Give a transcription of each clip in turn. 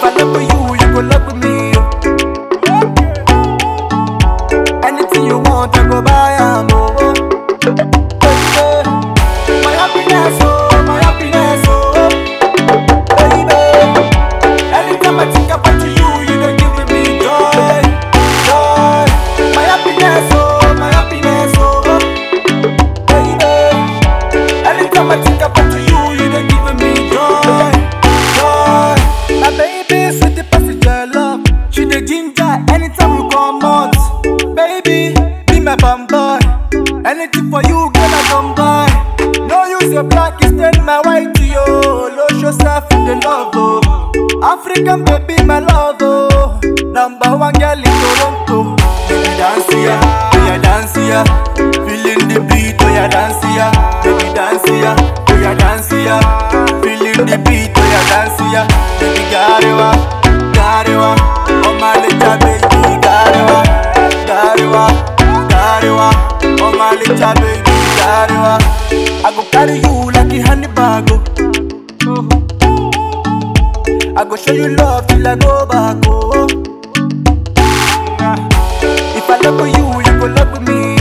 If I love you, you go love me. oh. Anything you want, I go buy am. Oh. Baby, my happiness, oh, my happiness, oh. Baby, anytime I think about you, you don't give me joy, joy. My happiness, oh, my happiness, oh. Baby, anytime I think about you, you don't give me joy, joy. My baby, sweet the passenger love. She the ginger anytime we come out. Baby, be my bum boy. Anything for you, girl, I come by. No use your black, instead my white to you. Lose yourself in the love, oh. African baby, my love, oh. Number one girl in Toronto. Baby, dance here, oh yeah, dance here. Feeling the beat, oh yeah, dance here. Baby, dance here, oh yeah, dance here. Feeling the beat, oh yeah, dance here. Baby, garewa, garewa. Oh my little baby, garewa, garewa, garewa. Oh my little baby, garewa. I go carry you like a honey bag, oh. I go show you love till I go back, oh. If I love you, you go love me,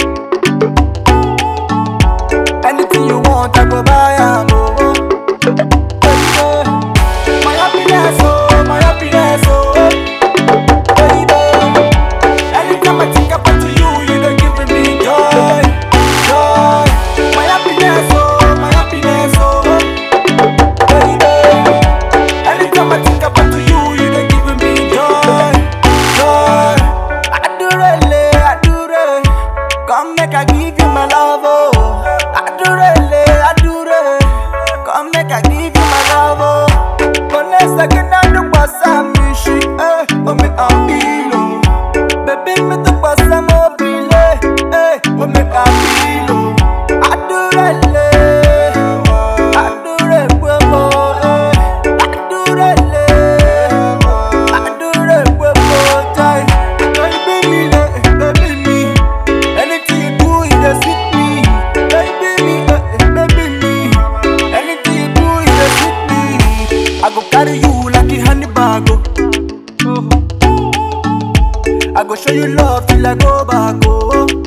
oh. Anything you want, I go buy am, oh. Baby, my happiness, oh, my happiness, oh. Baby, anytime I think about you, you don't give me joy, joy. My happiness, oh, my happiness, oh. Baby, anytime I think about you, you don't give me joy, joy. Adurele, adure, come make I give you my love, oh. Adurele, adure, come make I give you my love, oh. Konesa kina ndukwasa mishi, eh, ome ambilo. Baby, me tukwasa mobile, eh, ome kabilo. Adurele, adure kwemo, eh, adurele, adure kwemo, jai. Baby, me, eh, baby, me. Anything you do, it just sweet me. Baby, me, eh, eh, baby, me. Anything you do, it just sweet me. I go carry you like a honey bag, oh. I go show you love till I go back, oh.